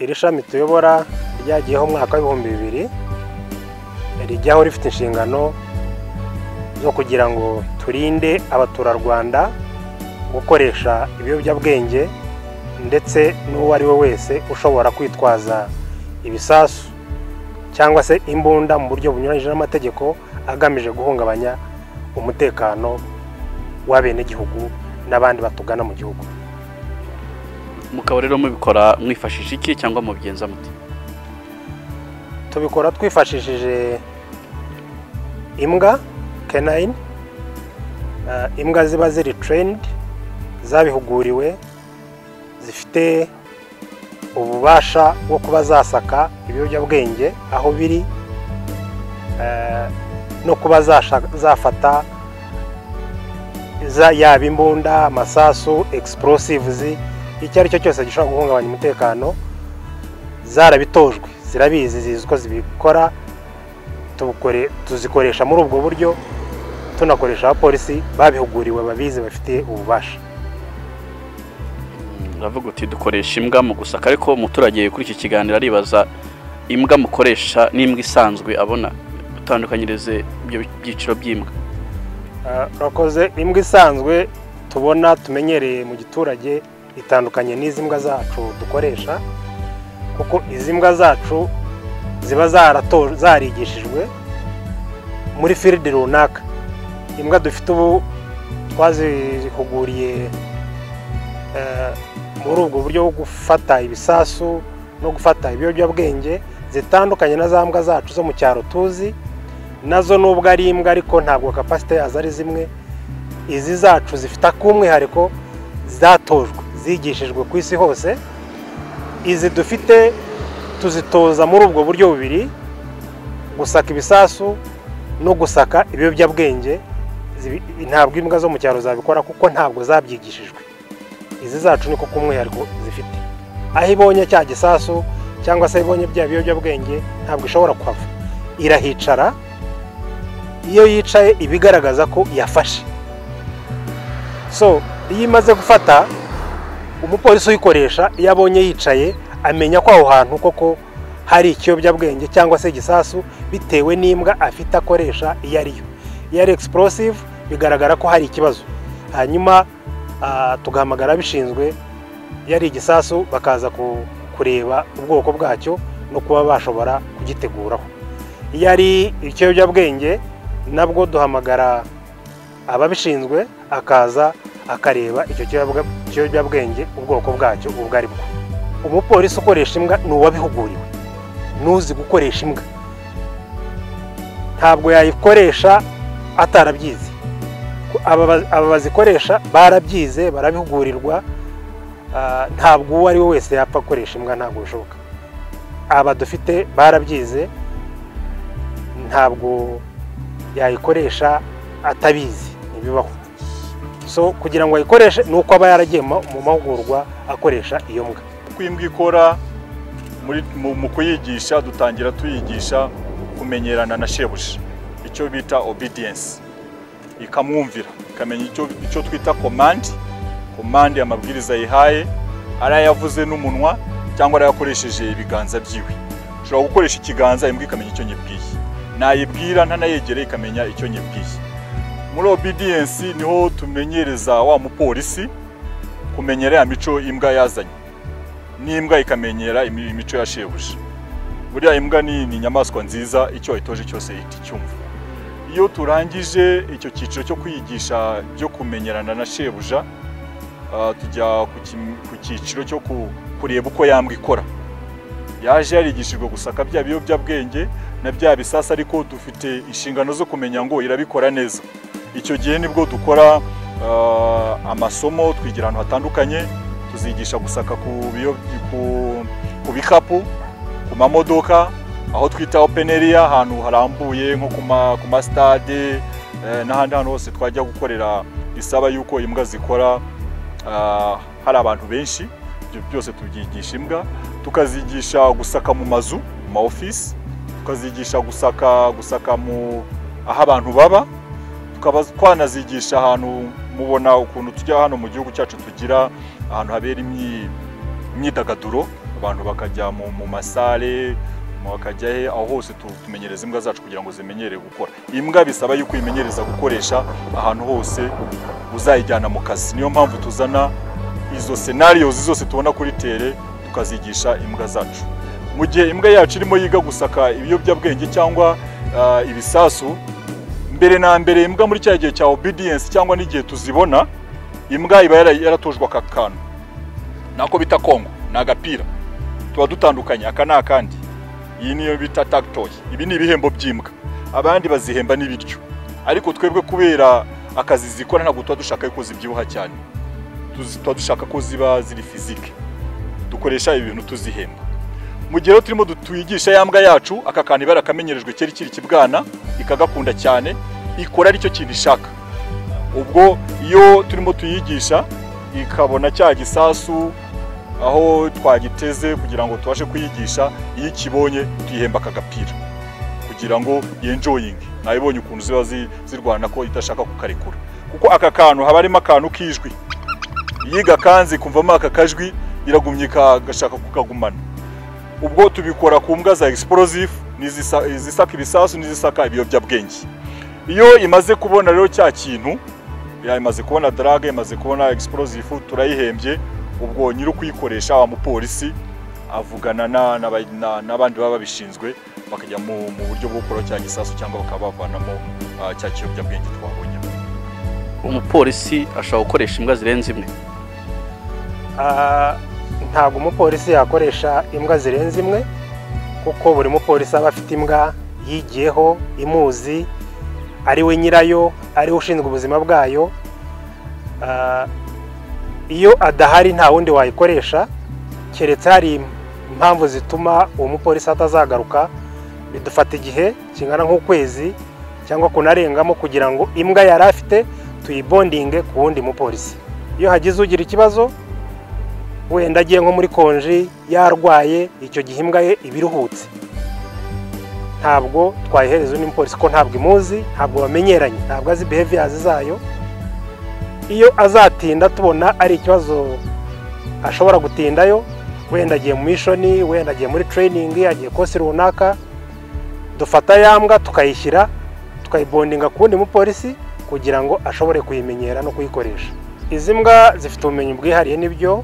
iri shami tuyobora ryagiyeho umwaka w'ibihumbi bibiri rijyaho rifite inshingano zo kugira ngo turinde abaturarwanda gukoresha ibiyobyabwenge ndetse n'uwo ari we wese ushobora kwitwaza ibisasu cyangwa se imbunda mu buryo bunyuranyije n'amategeko agamije guhungabanya umutekano w'abenegihugu n'abandi batugana mu gihugu mukaba rero mubikora mwifashishije iki cyangwa mubigenza muti tubikora twifashishije imbwa kenayini imbwa ziba ziri terenidi zabihuguriwe zifite ububasha bwo kuba zasaka ibiyobyabwenge aho biri no kuba zafata yaba imbunda amasasu egisiporosivuzi icyo ari cyo cyose gishobora guhungabanya umutekano zarabitojwe zirabizi zizi uko zibikora tuzikoresha muri ubwo buryo tunakoresha abapolisi babihuguriwe babizi bafite ububasha uravuga uti dukoresha imbwa mu gusaka ariko umuturage kuri iki kiganiro aribaza imbwa mukoresha n'imbwa isanzwe abona utandukanyirize ibyo byiciro by'imbwa urakoze imbwa isanzwe tubona tumenyereye mu giturage itandukanye n'izi mbwa zacu dukoresha kuko izi mbwa zacu ziba zarigishijwe muri firidi runaka imbwa dufite ubu twazihuguriye muri ubwo buryo bwo gufata ibisasu no gufata ibiyobyabwenge zitandukanye na za mbwa zacu zo mu cyaro tuzi nazo nubwo ari imbwa ariko ntabwo kapasite yazo ari zimwe izi zacu zifite ak'umwihariko zatojwe zigishijwe ku isi hose izi dufite tuzitoza muri ubwo buryo bubiri gusaka ibisasu no gusaka ibiyobyabwenge ntabwo imbwa zo mu cyaro zabikora kuko ntabwo zabyigishijwe izi zacu ni kuko umwihariko zifite aho ibonye cya gisasu cyangwa se ibonye bya biyobyabwenge ntabwo ishobora kuhava irahicara iyo yicaye iba igaragaza ko yafashe so iyo imaze gufata umupolisi uyikoresha iyo abonye yicaye amenya ko aho hantu koko hari ikiyobyabwenge cyangwa se igisasu bitewe n'imbwa afite akoresha iyo ari yo iyo ari egisiporosive bigaragara ko hari ikibazo hanyuma tugahamagara abishinzwe iyo ari igisasu bakaza kureba ubwoko bwacyo no kuba bashobora kugiteguraho iyo ari ikiyobyabwenge nabwo duhamagara ababishinzwe akaza akareba icyo kiyobyabwenge ubwoko bwacyo ubwo ari bwo umupolisi ukoresha imbwa ni uwabihuguriwe n'uzi gukoresha imbwa ntabwo yayikoresha atarabyize aba bazikoresha barabyize barabihugurirwa ntabwo uwo ari we wese yapfa gukoresha imbwa ntabwo bishoboka aba dufite barabyize ntabwo yayikoresha atabizi ntibibaho so kugira ngo ayikoreshe ni uko aba yaragiye mu mahugurwa akoresha iyo mbwa uko imbwa ikora mu kuyigisha dutangira tuyigisha kumenyerana na shebuja icyo bita obediyensi ikamwumvira ikamenya icyo twita komandi komandi amabwiriza yihaye ari ayavuze n'umunwa cyangwa arayakoresheje ibiganza byiwe ushobora gukoresha ikiganza imbwa ikamenya icyo nyibwiye nayibwira ntanayegere ikamenya icyo nyibwiye muri obediyensi niho tumenyereza wa mupolisi kumenyera ya mico imbwa yazanye n'imbwa ikamenyera imico ya shebuja buriya imbwa ni inyamaswa nziza icyo wayitoje cyose ihita icyumva iyo turangije icyo cyiciro cyo kwigisha byo kumenyerana na shebuja tujya ku cyiciro cyo kureba uko yambwa ikora yaje yarigishijwe gusaka bya biyobyabwenge na bya bisasa ariko dufite inshingano zo kumenya ngo irabikora neza icyo gihe nibwo dukora amasomo twigira ahantu hatandukanye tuzigisha gusaka ku bikapu ku mamodoka aho twita openeriya ahantu harambuye nko ku masitade n'ahandi hantu hose twajya gukorera isaba y'uko imbwa zikora hari abantu benshi ibyo byose tubyigisha imbwa tukazigisha gusaka mu mazu mu ma ofisi tukazigisha gusaka gusaka mu aho abantu baba tukaba twanazigisha ahantu mubona ukuntu tujya hano mu gihugu cyacu tugira ahantu habera imyidagaduro abantu bakajya mu mu masare bakajya he aho hose tu- tumenyereza imbwa zacu kugira ngo zimenyere gukora imbwa bisaba yuko uyimenyereza gukoresha ahantu hose uzayijyana mu kazi niyo mpamvu tuzana izo senariyozi zose tubona kuri tere tukazigisha imbwa zacu mu gihe imbwa yacu irimo yiga gusaka ibiyobyabwenge cyangwa ah, ibisasu mbere na mbere imbwa muri cya gihe cya obedience cyangwa n'igihe tuzibona imbwa iba yara- yaratojwe aka kantu nako bita kongo ni agapira tuba dutandukanye aka ni akandi iyi niyo bita tagitoyi ibi ni ibihembo by'imbwa abandi bazihemba n'ibiryo ariko twebwe kubera akazi zikora ntabwo tuba dushaka ko zibyibuha cyane Tuzi- tuba dushaka ko ziba ziri fizike dukoresha ibi bintu tuzihemba mu gihe rero turimo du- tuyigisha ya mbwa yacu aka kantu iba yarakamenyerejwe kera ikiri kibwana ikagakunda cyane ikora aricyo kintu ishaka ubwo iyo turimo tuyigisha ikabona cya gisasu aho twagiteze kugira ngo tubashe kuyigisha iyo ikibonye tuyihemba aka gapira kugira ngo yenjoyinge nawe ibonye ukuntu ziba zi- zirwana ko idashaka kukarekura kuko aka kantu haba harimo akantu k'ijwi yiga kanzi kumvamo aka kajwi iragumye ika- igashaka kukagumana ubwo tubikora ku mbwa za explosive n'izisa- izisaka ibisasu n'izisaka ibiyobyabwenge iyo imaze kubona rero cya kintu ya imaze kubona darage imaze kubona explosive turayihembye ubwo nyiri ukuyikoresha wa mupolisi avugana na- n'aba- na- n'abandi baba babishinzwe bakajya mu mu buryo bwo gukora cya gisasu cyangwa bakaba bavanamo ah, cya kiyobyabwenge twabonye umupolisi ashobora gukoresha imbwa zirenze imwe Ah, ntabwo umupolisi yakoresha imbwa zirenze imwe kuko buri mupolisi aba afite imbwa yigiyeho imuzi ari we nyirayo ari we ushinzwe ubuzima bwayo Ah, iyo adahari nta wundi wayikoresha keretse hari impamvu zituma uwo mupolisi atazagaruka bidufata igihe kingana nk'ukwezi cyangwa kunarengamo kugira ngo imbwa yari afite tuyibondinge ku wundi mupolisi iyo hagize ugira ikibazo wenda agiye nko muri konji yarwaye icyo gihe imbwa ye iba iruhutse ntabwo twayihereza undi mupolisi ko ntabwo imuzi ntabwo bamenyeranye ntabwo azi behaviyazi zayo iyo azatinda tubona ari ikibazo ashobora gutindayo wenda agiye mu mishoni wenda agiye muri tereyiningi agiye kosi runaka dufata ya mbwa tukayishyira tukayibondinga ku wundi mupolisi kugira ngo ashobore kuyimenyera no kuyikoresha izi mbwa zifite ubumenyi bwihariye nibyo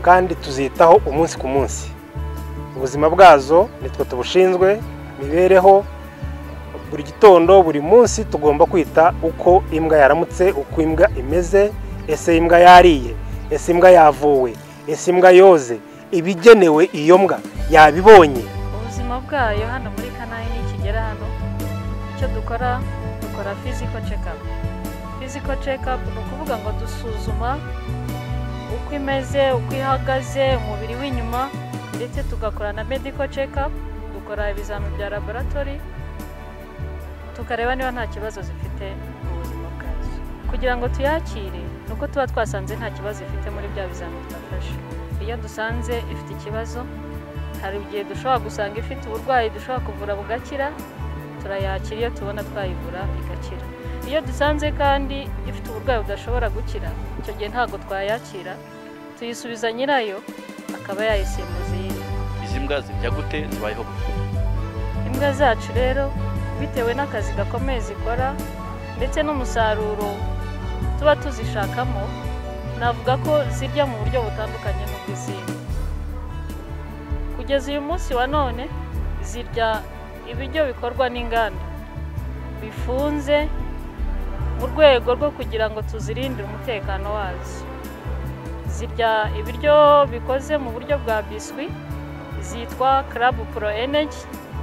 kandi tuzitaho umunsi ku munsi ubuzima bwazo nitwe tubushinzwe imibereho buri gitondo buri munsi tugomba kwita uko imbwa yaramutse uko imbwa imeze ese imbwa yariye ese imbwa yavuwe ese imbwa yoze ibigenewe iyo mbwa yabibonye ubuzima bwayo hano muri kanari nikigera hano icyo dukora dukora fiziko cekapu fiziko cekapu ni ukuvuga ngo dusuzuma uko imeze uko ihagaze umubiri w'inyuma ndetse tugakora na mediko cekapu dukora ibizamini bya laboratori tukareba niba nta kibazo zifite mu buzima bwazo kugira ngo tuyakire ni uko tuba twasanze nta kibazo ifite muri bya bizamini twafashe iyo dusanze ifite ikibazo hari igihe dushobora gusanga ifite uburwayi dushobora kuvura bugakira turayakira iyo tubona twayivura igakira iyo dusanze kandi ifite uburwayi budashobora gukira icyo gihe ntabwo twayakira tuyisubiza nyirayo akaba yayisimbuza iyindi izi mbwa zirya gute zibayeho gute? imbwa zacu rero bitewe n'akazi gakomeye zikora ndetse n'umusaruro tuba tuzishakamo navuga ko zirya mu buryo butandukanye n'ubw'izindi kugeza uyu munsi wa none zirya ibiryo bikorwa n'inganda bifunze mu rwego rwo kugira ngo tuzirindire umutekano wazo zirya ibiryo bikoze mu buryo bwa biswi zitwa club pro energy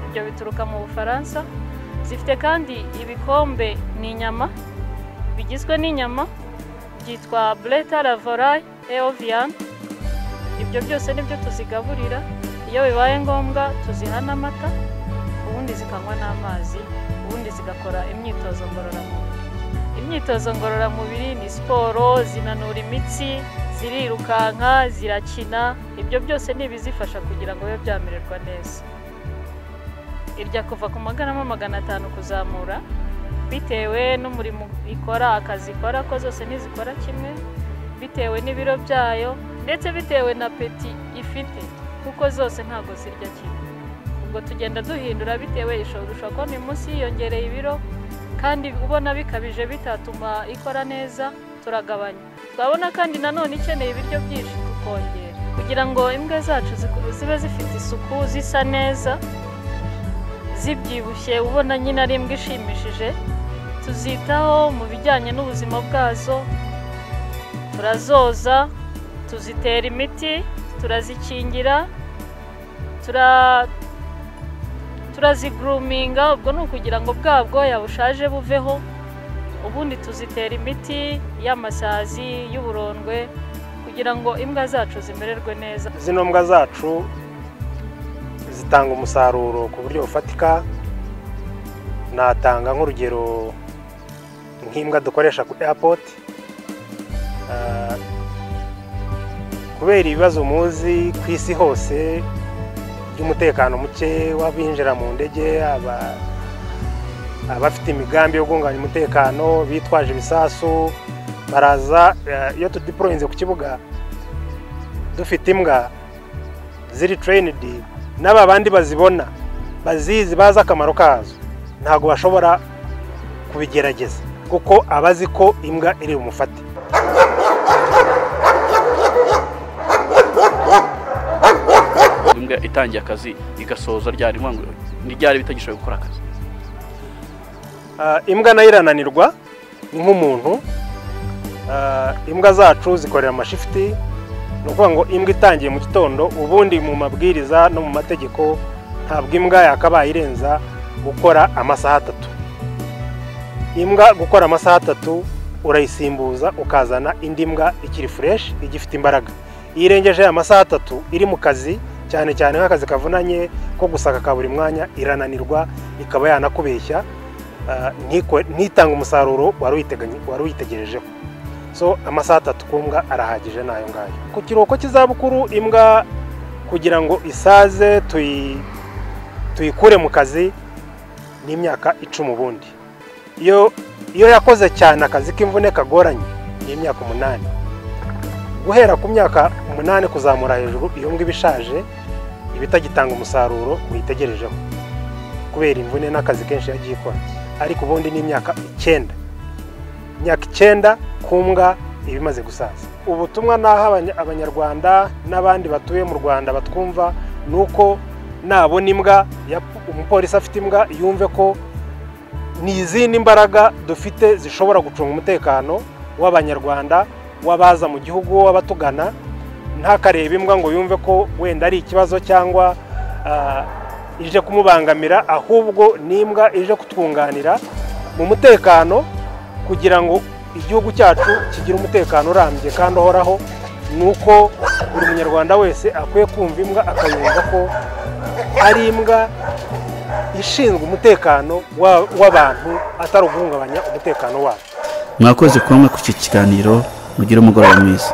ibyo bituruka mu bufaransa zifite kandi ibikombe ni inyama bigizwe n'inyama byitwa bureta lavorayi eoviyani ibyo byose nibyo tuzigaburira iyo bibaye ngombwa tuziha n'amata ubundi zikanywa n'amazi ubundi zigakora imyitozo ngororamubiri imyitozo ngororamubiri ni siporo zinanura imitsi zirirukanka zirakina ibyo byose ni ibizifasha kugira ngo bibe byamererwa neza irya kuva ku magarama magana atanu kuzamura bitewe n'umurimo ikora akazi ikora ko zose ntizikora kimwe bitewe n'ibiro byayo ndetse bitewe na peti ifite kuko zose ntabwo zirya kimwe ubwo tugenda duhindura bitewe ishobora ushobora kubona uyu munsi yiyongereye ibiro kandi ubona bikabije bitatuma ikora neza turagabanya twabona kandi nanone ikeneye ibiryo byinshi tukongera kugira ngo imbwa zacu ziku- zibe zifite isuku zisa neza zibyibushye ubona nyine ari imbwa ishimishije tuzitaho mu bijyanye n'ubuzima bwazo turazoza tuzitera imiti turazikingira tura- turaziguruminga ubwo ni ukugira ngo bwa bwoya bushaje buveho ubundi tuzitera imiti y'amasazi y'uburondwe kugira ngo imbwa zacu zimererwe neza zino mbwa zacu zitanga umusaruro ku buryo bufatika natanga nk'urugero nk'imbwa dukoresha ku airport Ah, kubera ibibazo muzi ku isi hose by'umutekano muke w'abinjira mu ndege aba- abafite imigambi yo guhungabanya umutekano bitwaje ibisasu baraza eh, iyo tudiporoyinze ku kibuga dufite imbwa ziri tereyinidi n'aba bandi bazibona bazizi bazi akamaro kazo ntabwo bashobora kubigerageza kuko abazi ko imbwa iri bumufate imbwa itangiye akazi igasoza ryari ni ukuvuga ngo ni ryari bitagishoboye gukora akazi Ah, imbwa nayo irananirwa ni nk'umuntu Ah, imbwa zacu zikorera amashifiti ni ukuvuga ngo imbwa itangiye mu gitondo ubundi mu mabwiriza no mu mategeko ntabwo imbwa yakabaye irenza gukora amasaha atatu imbwa gukora amasaha atatu urayisimbuza ukazana indi mbwa ikiri fureshi igifite imbaraga iyo irengeje amasaha atatu iri mu kazi cyane cyane nk'akazi kavunanye ko gusaka ka buri mwanya irananirwa ikaba yanakubeshya ah, ntiko- ntitange umusaruro wari uyiteganye- wari uyitegerejeho so amasaha atatu ku mbwa arahagije n'ayo ngayo ku kiruhuko cy'izabukuru imbwa kugira ngo isaze tuyi- tuyikure mu kazi n'imyaka icumi ubundi iyo iyo yakoze cyane akazi k'imvune kagoranye ni imyaka umunani guhera ku myaka umunani kuzamura hejuru iyo mbwa iba ishaje iba itagitanga umusaruro uyitegerejeho kubera imvune n'akazi kenshi yagiye ikora ariko ubundi ni imyaka icyenda imyaka icyenda ku mbwa iba imaze gusaza ubutumwa naho abanya- abanyarwanda n'abandi batuye mu rwanda batwumva ni uko nabona imbwa ya- umupolisi afite imbwa yumve ko ni izindi mbaraga dufite zishobora gucunga umutekano w'abanyarwanda w'abaza mu gihugu w'abatugana ntakareba imbwa ngo yumve ko wenda ari ikibazo cyangwa ah, ije kumubangamira ahubwo ni imbwa ije kutwunganira mu mutekano kugira ngo igihugu cyacu kigire umutekano urambye kandi uhoraho ni uko buri munyarwanda wese akwiye kumva imbwa akayumva ko ari imbwa ishinzwe umutekano wa- w'abantu atari uguhungabanya umutekano wabo mwakoze kuba mwe ku iki kiganiro mugire umugoroba mwiza